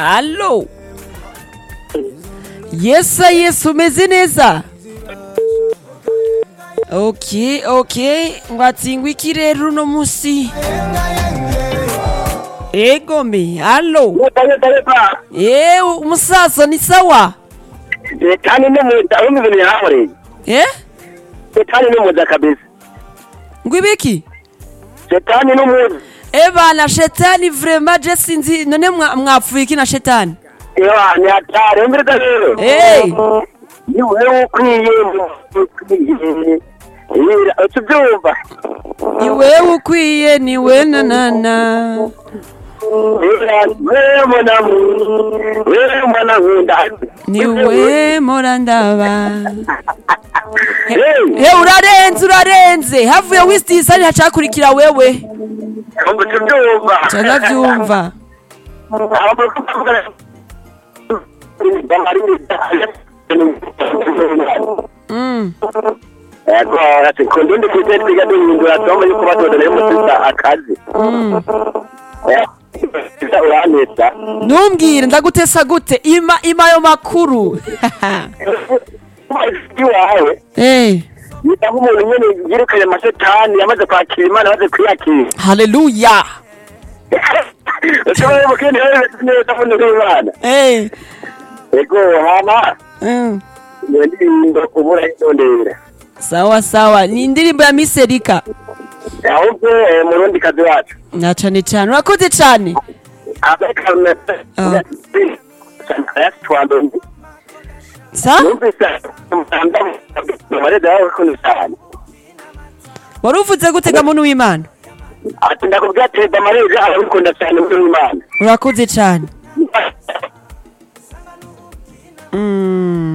Allo yesa yesu umeze neza ok ok ngo atsingwa iki rero uno musi ego me allo eh umusaza ni sawa Shetani ni muda, wumva ibintu yankoreye. eh Shetani ni muda kabisa. ngo ibiki Shetani ni muda. eba na shetani vrema je sinzi none mwa- mwapfuye iki na shetani Ewa, ni hatari, umviriza rero. Eh. Ni wewe ukwiye, ukwiye. Ira, utubyumva. iwe ukwiye niwe nanana Ira, wewe mwanamu, wewe mwanankunda. niwe morandaba Hey, he urarenze urarenze havuye wistisani hacakurikira wewe umva utubyumva. canavyumva Abo kuvuga- Mm. Ego, ati kundundi kwite twiga duhindura tombo yuko batodera y'umusiza akazi. Mm. Eh, uraneta. ntumbwire ndagutesa gute ima ima ayo makuru iwawe Eh, yita nk'umuntu nyene yirukanye amashetani yamaze kwakira imana amaze kwiyakira haleluya ushoboye mukindi neza muno w'imana Eh, ego hama mm. iyo ndirimbo ubura yitondera sawa sawa ni indirimbo ya miserika ahubwo eh, murundi kazi wacu na cane cane urakoze cane Ah. yasitwandoni sa numvise amarede yawe kuntu cyane wari uvuze gutega muntu w'imana ati ndakubwira teza amarede arabikunda cyane muri w'imana urakoze cane Mm.